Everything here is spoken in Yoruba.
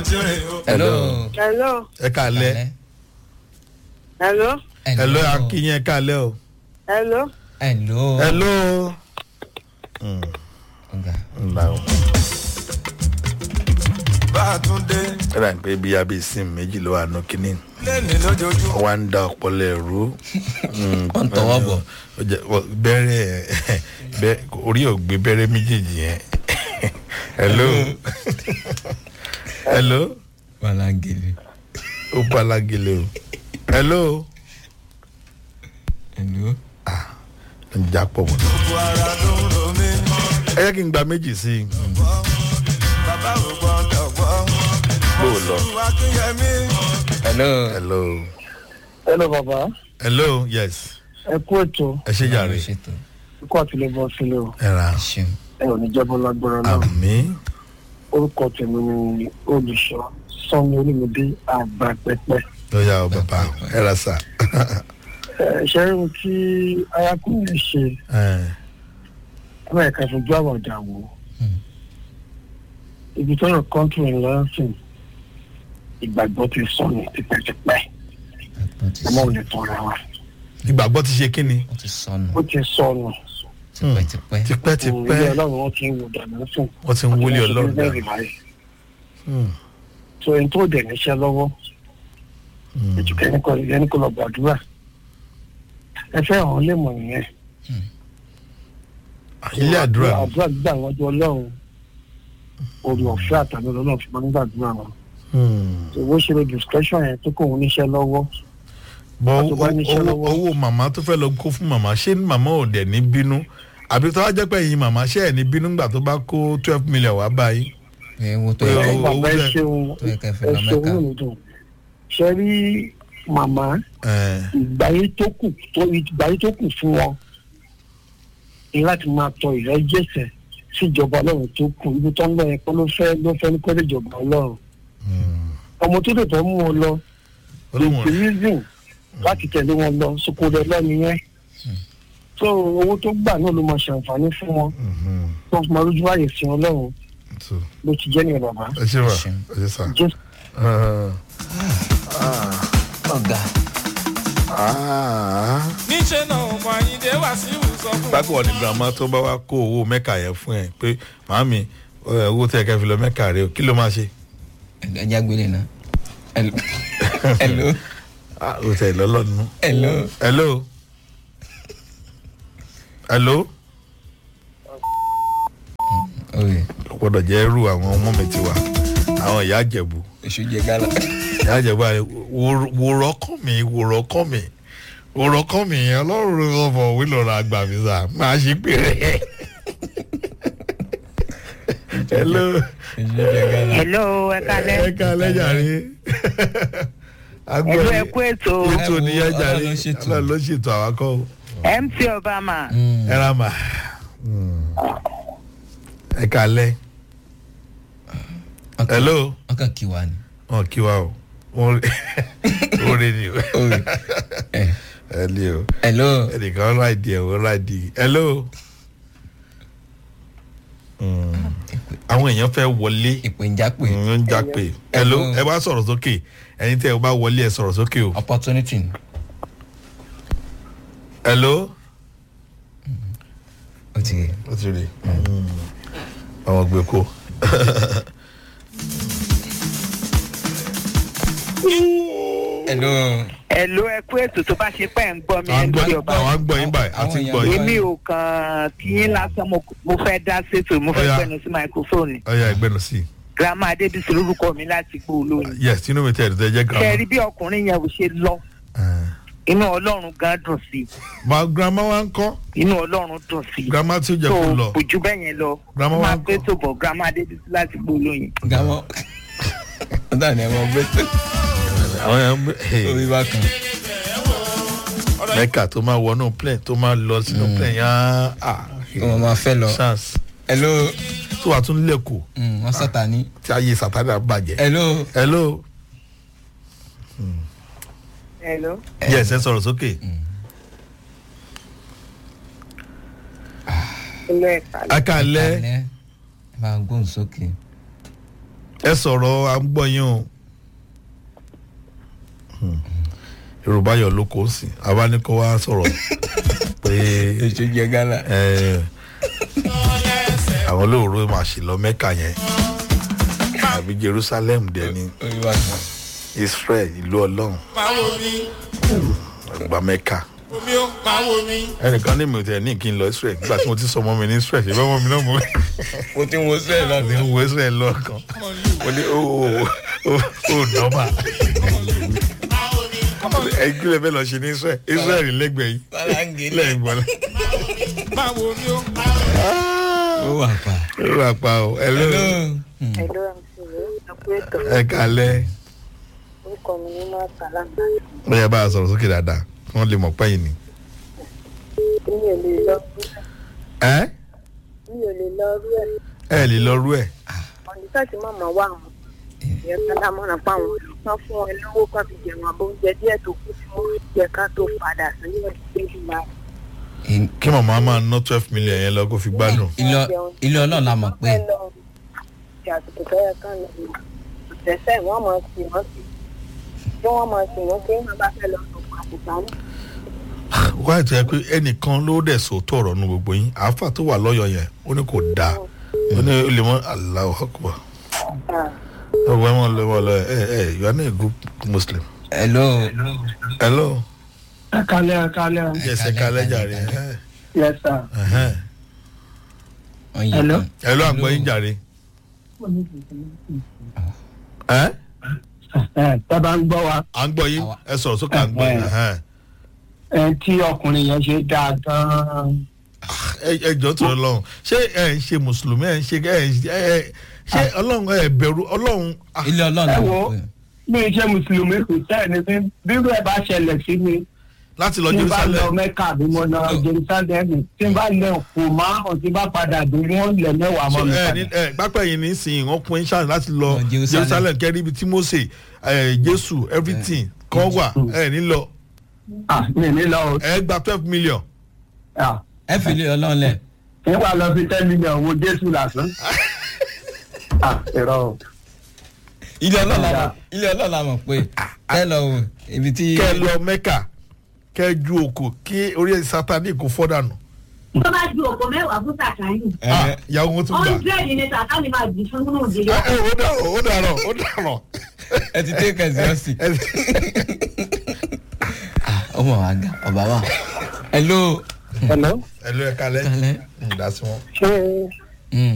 hello. hello ẹ kàlẹ́ hello hello akínyẹn ẹ kàlẹ́ o hello hello. hello. ọ̀gá ńlá o. bàtúndé ẹ rà pé bí abẹ́ sim méjì ló wà nù kínní lẹ́ni lójoojúmọ́. wọ́n á ń da ọpọlọ ẹ̀rú. wọ́n ń tọwọ́ bọ̀. Ó jẹ́- wọ́n- bẹ́rẹ̀ bẹ́ orí ògbé bẹ́rẹ̀ méjèèjì yẹn. hello hello balangele. ó balagele o hello hello. ń já pọ̀ mọ́. gbogbo ara ló ń ro mí. ẹ jẹ́ kí n gba méjì sí i. bàbá ò gbọ́dọ̀ gbọ́. bó o lọ. olúwa kíyẹmí. hello. hello hello bàbá hello yes ẹ kú ètò ẹ ṣe jàre ṣètò. ikú àtìlẹ bọ sílẹ o ẹ ra ẹ ṣeun. ẹ ò ní jẹbọ lágbára náà àmì orúkọ tèmi ni olùṣọ sanni olùmọdé àgbà pẹpẹ ó yà ọ bàbá ẹ ra sà. ẹ ṣe é tí arákùnrin ṣe ẹ bá ẹka fojú àwọn ọjà wò ibi tó yàn kọ́ńtù ẹ̀ lọ́sìn ìgbàgbọ́ ti sọnù tipẹ́tipẹ́ wọ́n ti ọmọ sọ ò lè tọ́ra wa ìgbàgbọ́ ti ṣe kí ni wọ́n ti sọnù ó ti sọnù tipẹ́tipẹ́. tipẹ́tipẹ́ ilé ọlọ́run wọn ti ń wò dànù sùn wọ́n ti ń wọlé ọlọ́run dà. so ẹni tó dẹ̀ níṣẹ́ lọ́wọ́ ètùkẹ́ ẹni kọ́ ẹni kọ́ lọ gbàdúrà ẹ fẹ́ hàn án lè mọ̀ nìyẹn ilé àdúrà àdúrà gbígbà wájú ọlọ́run orí ọ̀fẹ́ àtàlẹ́ ọlọ́run fi máa ń gbàdúrà wọn owó ṣe lè discretion yẹn tó kò ń níṣẹ́ lọ́wọ́ bọ tó bá níṣẹ́ owó lọ́wọ́. owó màmá tó fẹ́ lọ kó fún màmá ṣé màmá ò dẹ̀ ní bínú àbí tó wá jẹ́ pé ẹ̀yin màmá ṣé ẹ̀ ní bínú gbà tó bá kó twelve million wá báyìí. ẹ wo tó Ẹ yẹ wo- kẹ́ bàbá ẹ bẹ́ẹ̀- ṣeun tó yẹ kẹ́ fẹ́ ẹ lọ ṣeun mẹ́ka. nínú dùn ṣe rí màmá ẹ̀, ìgbáyé tó kù tó ìgbáyé tó kù fún wọn ni láti máa tọ ìrẹ́jẹsẹ̀ síjọba ọlọ́run tó kù ibi tó ń lọ yẹn kọ́ ló fẹ́ ló fẹ́ ní kọ́lé ìjọba ọlọ́run ọmọ tó dẹ̀ fẹ́ mú wọn lọ olóhùn the reason láti tẹ̀lé wọn lọ sóko rẹ lọ́nu yẹn so owó tó gbà náà ló máa ṣàǹfààní fún wọn tó fi máa lójú ààyè sí ọlọ́run so ló ti jẹ́ nìyẹn bàbá ẹ ṣe wà Ṣeun. ẹ ṣe sà. jésù ọ̀gá níṣẹ́ náà ọmọ àyíndé wá sí ìwòsàn fún bákan wọn ni girama tó bá wá kó owó mẹ́ka yẹn fún ẹ pé màámi ẹ, owó tẹ̀ kẹ́ fi lọ mẹ́ka rẹ o kí ló máa ṣe. ẹja gbélé náà. hello. hello. Ah, o tẹ̀ lọ́lọ́nu. hello. hello. hello. oye o gbọ́dọ̀ jẹ́ irú àwọn ọmọ mi ti wà àwọn ìyá àjẹ̀bù. èṣù jẹ gálà. ìyá àjẹ̀bù àyè wòrọ̀ kàn mí wòrọ̀ kàn mí wòrọ̀ kàn mí ọlọ́run ọmọ òwe lọ́rọ̀ àgbà mi sà máa ṣe pé rẹ̀. hello. èṣù jẹ gálà. hello ẹ kalẹ ẹ ká lẹ́jà rí. ẹlú ẹ kú ètò ètò nìyẹn jà rí Ọlọ́run ló ṣètò. ọlọ́run ló ṣètò àwakọ̀ o. mt obama ẹ ra mà. ẹ ká lẹ́. hello. wọ́n kàn kí wa ni. wọn kí wa o wọn rí ni o oye ẹ ẹ ní o hello. ẹnìkan ráìdì ẹ wọn ráìdì hello. àwọn èèyàn fẹ́ wọlé ìpè ń jápè. ń já pé hello Hello. ẹ bá sọ̀rọ̀ sókè ẹni tẹ́ ẹ bá wọlé ẹ sọ̀rọ̀ sókè o opportunity ni. hello. ó ti rí. ó ti rí àwọn gbé kó. hello. hello ẹ kú ètò tó bá ṣe pẹ́ ń gbọ́ mi àwọn mt gbọ́ obama àwọn gbọ́ yín báyìí àti Àwọn gbọ́ èèyàn yín. èmi ò kàn kí yín lásán mo mo fẹ́ dá sétò mo fẹ́ Ó yá. gbẹnu sí microphone ọyá ẹgbẹ́nu sí i. grandma adébísí lórúkọ mi láti gbó olóyin yes inú mi tẹ̀ ẹ̀ tẹ́ jẹ́ ṣe grandma. rí bí ọkùnrin yẹn ò ṣe lọ inú ọlọ́run gan dùn sí i ma grandma wa ń kọ́ inú ọlọ́run dùn sí i grandma tí ó jẹ́ tó kó lọ. kò ju bẹ́ẹ̀ yẹn lọ Grandma wa máa ń gbé kọ́. tó bọ̀ grandma adébísí láti gbó olóyin. gàmọ́. ó dà ní ẹ̀wọ̀n bẹ́tẹ̀. àwọn yẹn ń orí bá kan. mẹ́kà tó máa wọnú plane tó máa lọ sínú plane yẹn á ọmọ máa fẹ́ lọ. chance hello. tó wà tún lẹ́kọ̀ọ́ Mm, wọ́n sọ̀tà ní. tí ayé sàtánà bàjẹ́. hello. hello hello. yes ẹ sọ̀rọ̀ sókè. hello ẹ kalẹ. akalẹ ẹ bá ń gbóhùn sókè. ẹ sọ̀rọ̀ à ń gbọ́ yín o Hmm. yorùbá yọ̀ ló kó sí àwa ní kó wá sọ̀rọ̀ pé èso jẹ gánà. ẹ, àwọn olóòrò máa ṣì lọ mẹ́kà yẹn àbí jerusalem dẹ̀ ni olúwa kan. israel ìlú ọlọ́run máa wo mi àgbà mẹ́kà omi ó máa wo mi. ẹnìkan ní mi ò tẹ̀ ní kí n lọ israel nígbà tí mo ti sọ ọmọ mi ní israel ṣe bá ọmọ mi náà mo mo ti wo sẹ́ẹ̀ náà ní wo israel lọ́ọ̀kan mo ní ó ó ó ó dọ́mà ẹgbẹ́ rẹ̀ bẹ́ẹ̀ lọ ṣe ní israel israel lẹ́gbẹ̀ẹ́ yìí sálángé lẹ́yìn gbọ́dọ̀ máa wo mi ó. ó wà pa. ó rà pa o ẹ ló hello. Ẹ̀lọ́ àmì ẹ̀kú ètò ẹ kalẹ̀ orúkọ mi ní máa sàlámà. ó yẹ bá a sọ̀rọ̀ sókè dáadáa kí wọ́n lè mọ̀ pẹ́yìn ni. Mi ò lè lọ rú ẹ̀. ẹ Mi ò lè lọ rú ẹ̀. ẹ lè lọ rú ẹ̀ Ọ̀nìṣà tí màmá wà wọn. Ìyẹn kálá mọ́ra pa wọn. Wọ́n fún ẹ lówó kan fi jẹun àbọ̀ oúnjẹ díẹ̀ tó kù tí wọ́n jẹ ká tó padà sí ìwé ìgbà. kí màmá máa ná twelve million yẹn lọ kó fi gbádùn. ilé ilé ọlọ́run la mọ̀ pé Ẹ lọ ìyàtọ̀ tó yẹ kán lọ. Ìtẹ̀sẹ̀ wọ́n máa sì wọ́n sí. Bí wọ́n máa sì wọ́n pé wọ́n bá fẹ́ lọ sọ̀kọ̀ àtìgbà náà. wá ètò yẹ pé ẹnìkan ló dẹ̀ sòótọ́ ọ̀rọ̀ nu gbogbo yín àáfà tó wà lọ́yọ̀ yẹn ó ní kò dáa ó ní ó lè mọ aláwọ̀ ọkùnrin ọwọ́ ẹ̀ mọ̀ lọ́wọ́ lọ ẹ ẹ you are not a good muslim. hello. hello ẹ kalẹ́ ẹ kalẹ́ o. yẹsẹ kalẹ jàre ẹ yes sir. ẹhẹn. wọ́n yí Hello? kan. hello àgbọ̀ yín jàre. ẹ ẹ tábà ń gbọ́ wa à ń gbọ́ yín ẹ sọ̀rọ̀ sókè à ń gbọ́ yín ẹhẹn. ẹ tí ọkùnrin yẹn ṣe dáa gan-an. ẹ ẹ jọ tó lọ́hùn ṣé ẹ ń ṣe mùsùlùmí ẹ ń ṣe ẹ ń ṣe ẹ ṣé ọlọ́run ẹ bẹ̀rù ọlọ́run ah, ilé ọlọ́run la ẹ mọ̀ wo pé. bí iṣẹ́ mùsùlùmí kò sẹ́ẹ̀ni bí bírú ẹ̀ bá ṣẹlẹ̀ sí mi láti lọ tí n bá lọ jerusalem mẹ́kà bí mo lọ jerusalem tí n bá lẹ kò márùn tí n bá padà dé wọ́n lẹ̀ mẹ́wàá mọ́ mi ẹ ní padà. ẹ pápá yìí nísìnyí wọn pín ṣáà láti lọ Lọ Jerusalem. jerusalem kẹrí ibi tí mose ẹ jésù everything kan wà ẹ ní lọ ah mi ní lọ o ẹ gba twelve million. ah ẹ fi ilé ọlọ́run lẹ̀. n wà lọ fi ten million wo jésù lásán. ah irọ́ o. ilé ọlọ́run la mọ̀ ilé ọlọ́run la mọ̀ pé ẹ lọ wò ibi tí. kẹ lọ mẹ́kà kẹ ju òkò kí orí sátani kò fọ́ dànù. tó bá ju òkò mẹ́wàá fún sàkáyù ẹ Ah, ìyàwó wọn tún gbà. hundred ní sàkáyù máa jù fún nínú ìdílé. ẹ ẹ ó dàrọ ó dàrọ ó dàrọ. ẹ ti tẹ́ kẹ̀sì ọ̀sìn. ẹ ọmọ wa ga ọba wa. hello. hello ẹ lọ ẹ kalẹ kalẹ. ǹda sí wọn. ṣé Mm.